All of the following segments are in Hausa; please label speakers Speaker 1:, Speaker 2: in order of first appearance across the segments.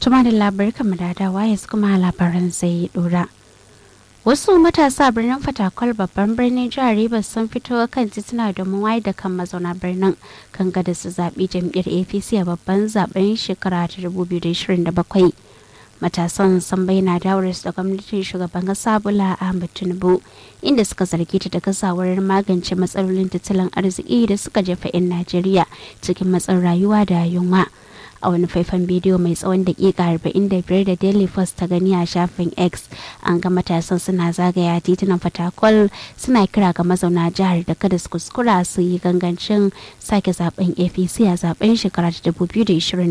Speaker 1: Tuma da labarai kamar da dawa yanzu kuma labaran zai dora. Wasu matasa birnin Fatakwal babban birnin jihar Rivers sun fito kan tituna domin wayar da kan mazauna birnin kan gada su zaɓi jam'iyyar APC a babban zaben shekara ta 2027. Matasan sun bayyana dawarsu da gwamnatin shugaban kasa Bola Ahmed Tinubu inda suka zargi ta da gazawar magance matsalolin tattalin arziki da suka jefa 'yan Najeriya cikin matsin rayuwa da yunwa. a wani faifan bidiyo mai tsawon dakika 45 da daily post ta gani a shafin x an ga matasan suna zagaya titunan fatakwal suna kira ga mazauna jihar da kada su kuskura su yi gangancin sake zaben apc a zaben shekara 2027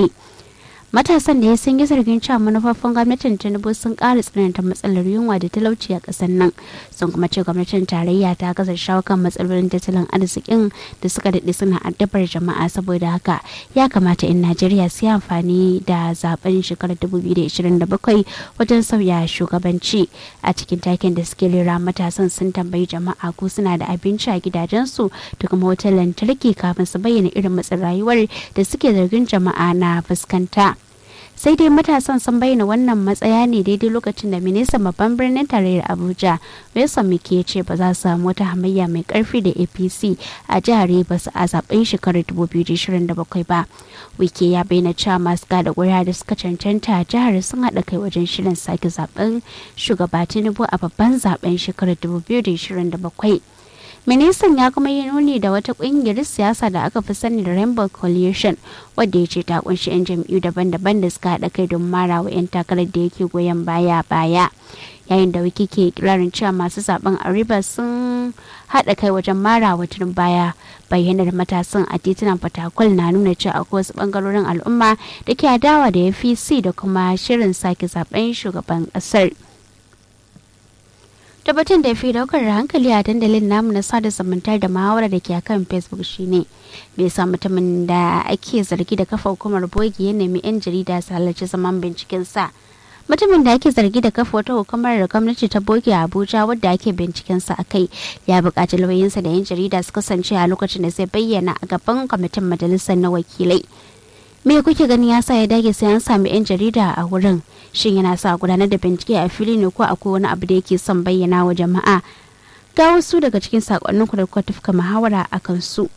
Speaker 1: matasan da ya sun yi zargin cewa manufofin gwamnatin tinubu sun ƙara tsananta matsalar yunwa da talauci a ƙasar nan sun kuma ce gwamnatin tarayya ta gaza shawo kan matsalolin tattalin arzikin da suka daɗe suna addabar jama'a saboda haka ya kamata 'yan najeriya su yi amfani da zaben shekarar 2027 wajen sauya shugabanci a cikin takin da suke lera matasan sun tambayi jama'a ko suna da abinci a gidajensu da kuma wutar lantarki kafin su bayyana irin matsin rayuwar da suke zargin jama'a na fuskanta. sai dai matasan sun bayyana wannan matsaya ne daidai lokacin da ministan babban birnin tarayyar abuja wilson mike ya ce ba za su samu wata hamayya mai karfi da apc a jihar rivers a zaben shekarar 2027 ba wike ya bayyana cewa masu gada ƙuri'a da suka cancanta a jihar sun haɗa kai wajen shirin sake zaben shugaba tinubu a babban zaben shekarar 2027 ministan ya kuma yi nuni da wata kungiyar siyasa da aka fi sani da rainbow coalition wadda ya ce ta kunshi 'yan jam'iyyu daban-daban da suka haɗa kai don mara wa 'yan takarar da yake goyon baya baya yayin da wiki ke kirarin cewa masu zaben ariba sun haɗa kai wajen mara wa tunin baya bayyanar matasan a titunan fatakwal na nuna cewa akwai wasu bangarorin al'umma da ke adawa da apc da kuma shirin sake zaben shugaban ƙasar. tabbatin da fi daukar hankali a dandalin namu na sada zumunta da muhawara da ke akan facebook shine bai sa mutumin da ake zargi da kafa hukumar bogi ya nemi 'yan jarida su halarci zaman binciken sa mutumin da ake zargi da kafa wata hukumar da gwamnati ta boge a abuja wadda ake binciken sa a kai ya buƙaci lauyinsa da 'yan jarida su kasance a lokacin da zai bayyana a gaban kwamitin majalisar na wakilai me kuke gani ya sa ya dage sai an sami 'yan jarida a wurin shin yana sa gudanar da bincike a fili ne ko akwai wani abu da yake son bayyana wa jama'a ga wasu daga cikin sakonnin ku da kuka tafka muhawara a kansu.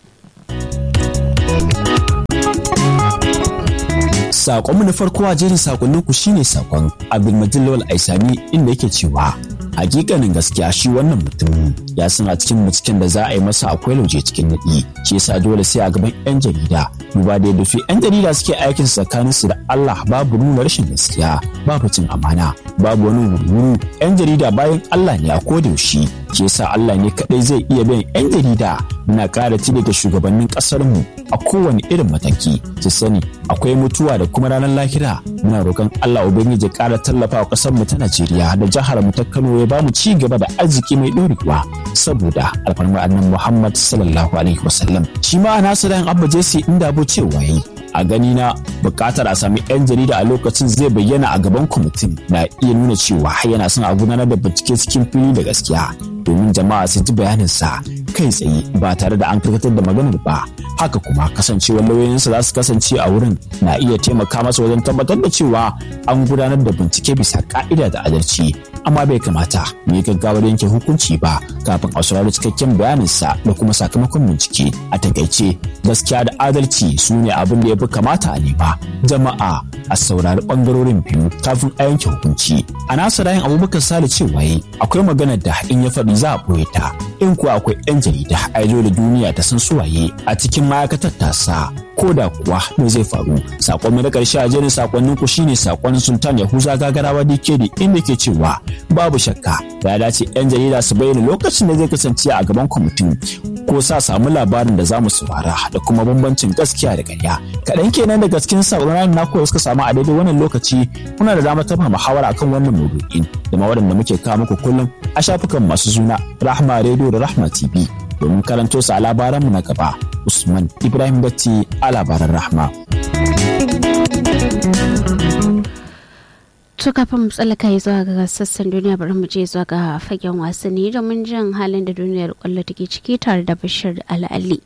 Speaker 2: Sakonmu na farko a jerin sakonnin ku shine sakon Abdulmajid Lawal Aisami inda yake cewa hakikanin gaskiya shi wannan mutum ya san a cikin binciken da za a yi masa akwai lauje cikin naɗi shi yasa dole sai a gaban yan jarida duba da yadda su yan jarida suke aikin tsakanin su da Allah babu nuna rashin gaskiya babu cin amana babu wani wurwuru yan jarida bayan Allah ne a koda yaushe shi yasa Allah ne kadai zai iya bin yan jarida muna ƙara tibe ga shugabannin ƙasar mu a kowane irin mataki su sani akwai mutuwa da kuma ranar lahira muna roƙon Allah ubangiji ƙara tallafa wa ƙasar mu ta Najeriya da jihar mu ta Kano ya bamu ci gaba da arziki mai ɗorewa saboda alfarmar annan Muhammad sallallahu alaihi wasallam shi ma nasu ran Abba Jesse inda bo cewa yi a gani na bukatar a sami 'yan jarida a lokacin zai bayyana a gaban kwamitin na iya nuna cewa yana son a gudanar da bincike cikin fili da gaskiya domin jama'a su ji bayaninsa kai tsaye ba tare da an karkatar da maganar ba haka kuma kasancewar lauyoyinsa za su kasance a wurin na iya taimaka masa wajen tabbatar da cewa an gudanar da bincike bisa ka'ida da adalci amma bai kamata mu yi gaggawar yanke hukunci ba kafin a saurari cikakken bayaninsa da kuma sakamakon bincike a takaice gaskiya da adalci su ne abin da ya fi kamata a nema jama'a a saurari bangarorin biyu kafin a yanke hukunci a nasa rayin abubakar sale cewa yi akwai maganar da in ya faɗi za a ɓoye ta in kuwa akwai yan jarida a da duniya ta san suwaye a cikin ma'aikatar tasa ko da kuwa me zai faru sakon mai na karshe a jerin sakonnin ku shine sakon sultan yahuza gagarawa dkd inda ke cewa babu shakka ya dace yan jarida su bayyana lokacin da zai kasance a gaban kwamitin ko sa samu labarin da za mu saurara da kuma bambancin gaskiya da ƙarya kaɗan kenan daga cikin sakonnin naku da suka samu a daidai wannan lokaci kuna da damar tafa muhawara akan wannan maudu'in da ma waɗanda muke kawo muku kullum a shafukan masu suna rahma radio da rahma tv domin karanto su a labaranmu na gaba usman ibrahim datti a labaran rahma
Speaker 1: to kafin mu tsallaka yi zuwa ga sassan duniya bari mu je zuwa ga fagen wasanni domin jin halin da duniyar kwallo take ciki tare da bashir al'ali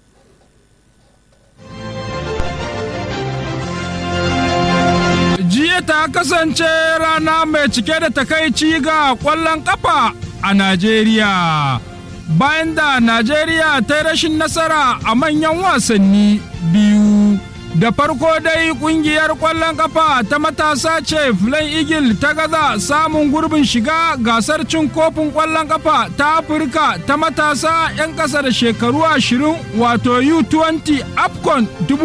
Speaker 3: jiya ta kasance rana mai cike da takaici ga ƙwallon ƙafa a Najeriya. Bayan da Najeriya ta yi rashin nasara a manyan wasanni biyu. Da farko dai kungiyar ƙwallon ƙafa ta matasa ce Filan Eagle ta gaza samun gurbin shiga gasar cin kofin ƙwallon ƙafa ta Afirka ta matasa 'yan ƙasa da shekaru ashirin wato U20 AFCON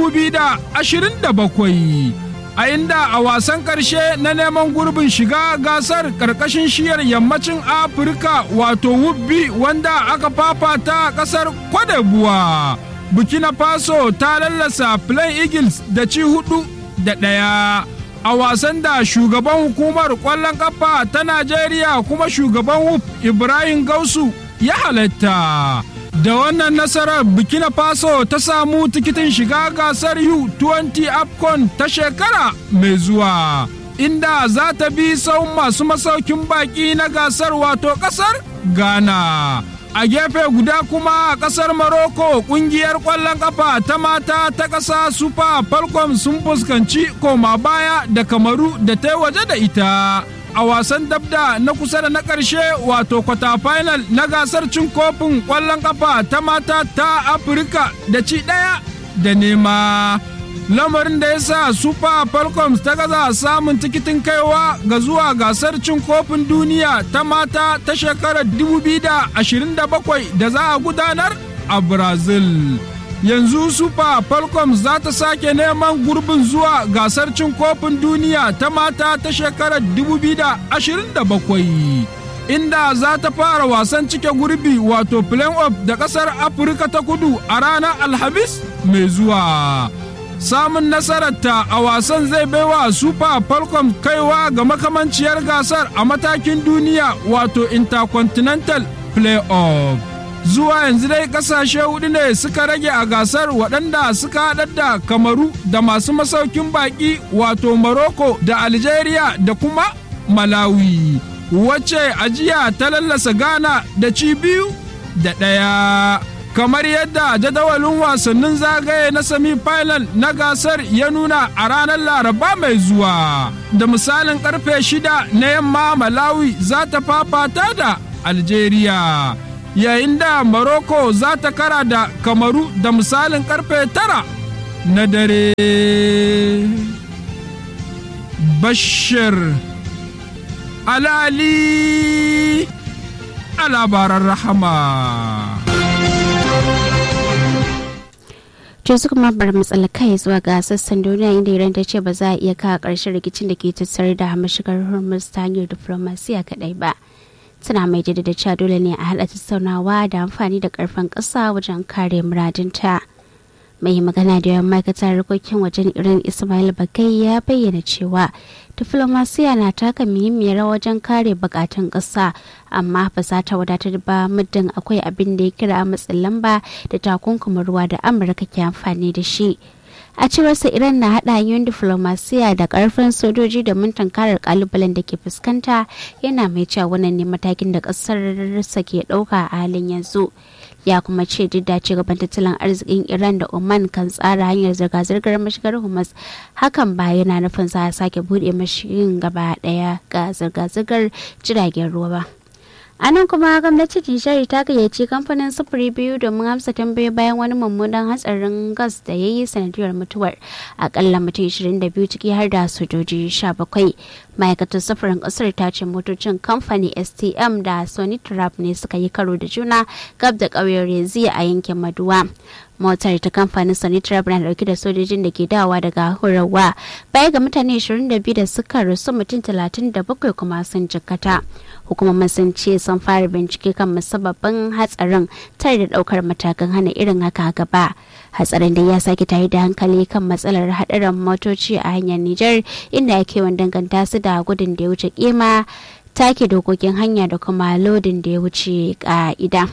Speaker 3: 2027. A inda a wasan ƙarshe na neman gurbin shiga gasar ƙarƙashin shiyar yammacin Afirka wato Wubbi wanda aka fafata a ƙasar Kwadebuwa. Burkina Faso ta lallasa Plain Eagles da ci hudu da ɗaya a wasan da shugaban hukumar ƙwallon ƙafa ta Najeriya kuma shugaban WUF Ibrahim Gausu ya halatta. Da wannan nasarar Burkina Faso ta samu tikitin shiga gasar U20 AFCON ta shekara mai zuwa. Inda za ta bi sau masu masaukin baki na gasar wato ƙasar Ghana. a gefe guda kuma a kasar Morocco kungiyar kwallon kafa ta mata ta ƙasa Super Falcon sun fuskanci koma baya da kamaru da ta waje da ita. A wasan dabda na kusa da na ƙarshe wato kwata final na gasar cin kofin kwallon kafa ta mata ta Afirka da ci ɗaya da nema. lamarin da ya sa super falcons ta gaza samun tikitin kaiwa ga zuwa gasar cin kofin duniya ta mata ta shekarar 2027 da za a gudanar a brazil yanzu super falcons za ta sake neman gurbin zuwa gasar cin kofin duniya ta mata ta shekarar 2027 inda za ta fara wasan cike gurbi wato play-off da kasar afirka ta kudu a ranar alhamis mai zuwa samun nasararta a wasan zai baiwa super falcon kaiwa ga makamanciyar gasar a matakin duniya wato intercontinental playoff zuwa yanzu dai kasashe hudu ne suka rage a gasar waɗanda suka haɗar da kamaru da masu masaukin baƙi wato morocco da algeria da kuma malawi wacce ajiya ta lallasa ghana da ci biyu da ɗaya kamar yadda jadawalin wasannin zagaye na semi-final na gasar ya nuna a ranar laraba mai zuwa da misalin karfe shida na yamma malawi za ta fafata da algeria yayin da morocco za ta kara da kamaru da misalin karfe tara na dare bashir alali a labaran rahama
Speaker 1: to su kuma bar matsala kai zuwa ga sassan duniya inda iran ta ce ba za a iya kawo ƙarshen rikicin da ke tattare da mashigar hormuz ta hanyar diflomasiya kaɗai ba tana mai jaddada cewa dole ne a haɗa tattaunawa da amfani da ƙarfin ƙasa wajen kare muradinta mai magana da yawan ma'aikatar harkokin wajen iran ismail bakai ya bayyana cewa diflomasiya na taka muhimmiyar rawa wajen kare bukatun ƙasa amma ba za ta wadatar ba muddin akwai abin da ya kira matsin lamba da takunkumin ruwa da amurka ke amfani da shi a cewarsa iran na haɗa hanyoyin diflomasiya da ƙarfin sojoji domin tankarar kalubalen da ke fuskanta yana mai cewa wannan ne matakin da ƙasarsa ke ɗauka a halin yanzu ya kuma ce duk da gaban tattalin arzikin iran da oman kan tsara hanyar zirga-zirgar mashigar humas hakan ba yana nufin za a sake buɗe mashigin gaba ɗaya ga zirga-zirgar jiragen ruwa ba a nan kuma gwamnatin nijar ta gayyaci kamfanin sufuri biyu domin amsa tambayoyi bayan wani mummunan hatsarin gas da ya yi sanadiyar mutuwar akalla mutum 22 ciki har da sojoji 17 ma'aikatar sufurin kasar ta ce motocin kamfani stm da sony trap ne suka yi karo da juna gab da ƙauyen rezi a yankin maduwa motar ta kamfanin sanitrab na dauke da sojojin da ke dawa daga horarwa baya ga mutane 22 da suka rasu mutum 37 kuma sun jikkata hukumomin sun ce sun fara bincike kan musabbabin hatsarin tare da daukar matakan hana irin haka gaba hatsarin da ya sake tare da hankali kan matsalar hadarin motoci a hanyar Nijar inda ake yawan danganta su da gudun da ya wuce kima take dokokin hanya da kuma lodin da ya wuce ka'ida.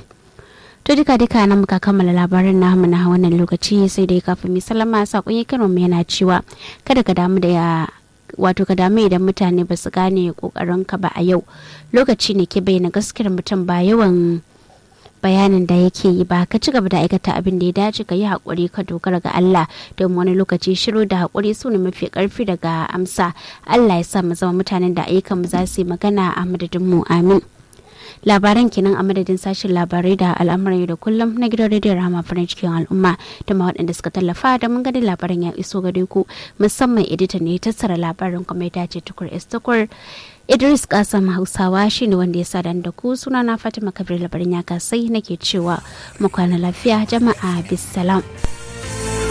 Speaker 1: to duka duka nan muka kammala labarin namu na wannan lokaci sai dai kafin mai salama sakon ya kiran yana cewa kada ka damu da ya wato ka damu idan mutane ba su gane kokarin ka ba a yau lokaci ne ke bayyana gaskiyar mutum ba yawan bayanin da yake yi ba ka ci gaba da aikata abin da ya dace ka yi haƙuri ka dogara ga Allah don wani lokaci shiru da haƙuri su ne mafi ƙarfi daga amsa Allah ya sa mu zama mutanen da ayyukan mu za su yi magana a madadin mu amin labaran kenan a madadin sashen labarai da al'amuran yau da kullum na gidan rediyon rama farin cikin al'umma da ma waɗanda suka tallafa da mun gani labaran ya iso gare ku musamman edita ne tattara labarin kuma ya dace tukur istukur idris kasam hausawa shine wanda ya sadan da ku suna na fatima kabir labarin ya kasai nake cewa mu kwana lafiya jama'a bisalam.